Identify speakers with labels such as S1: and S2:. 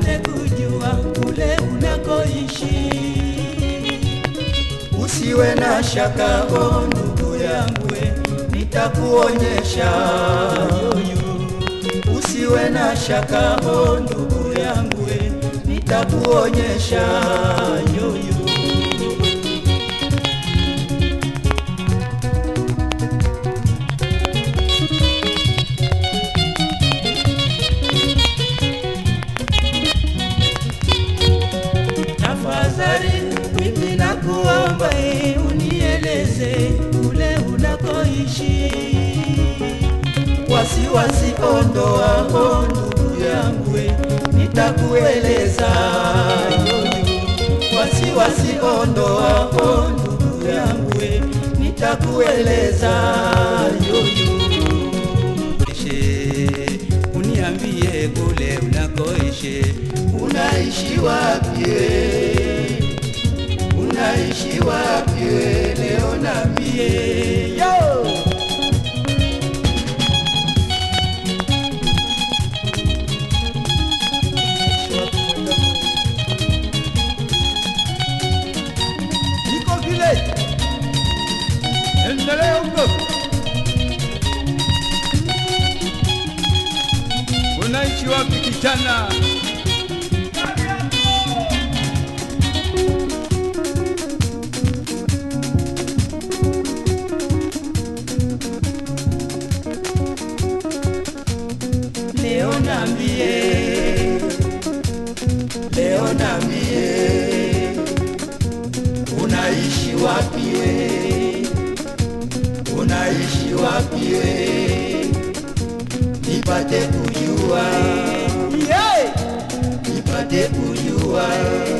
S1: nipate kujua kule unakoishi. Usiwe na shaka, o ndugu yangu, nitakuonyesha yoyo. Usiwe na shaka, o ndugu yangu, nitakuonyesha yoyo. Tafadhali mimi nakuomba eh, unieleze kule unakoishi. Wasiwasi ondoa, o ndugu yangu, eh, nitakueleza yoyo. Wasiwasi ondoa, o ndugu yangu, eh, nitakueleza yoyo. Ishe, uniambie kule unakoishi, unaishi wapi? we? Unaishi wapi? we? Leo niambie yo. Niko village. Endelea huko.
S2: Unaishi wapi kijana?
S1: Leo niambie, leo niambie, unaishi wapi we? Unaishi wapi we? Nipate kujua, nipate kujua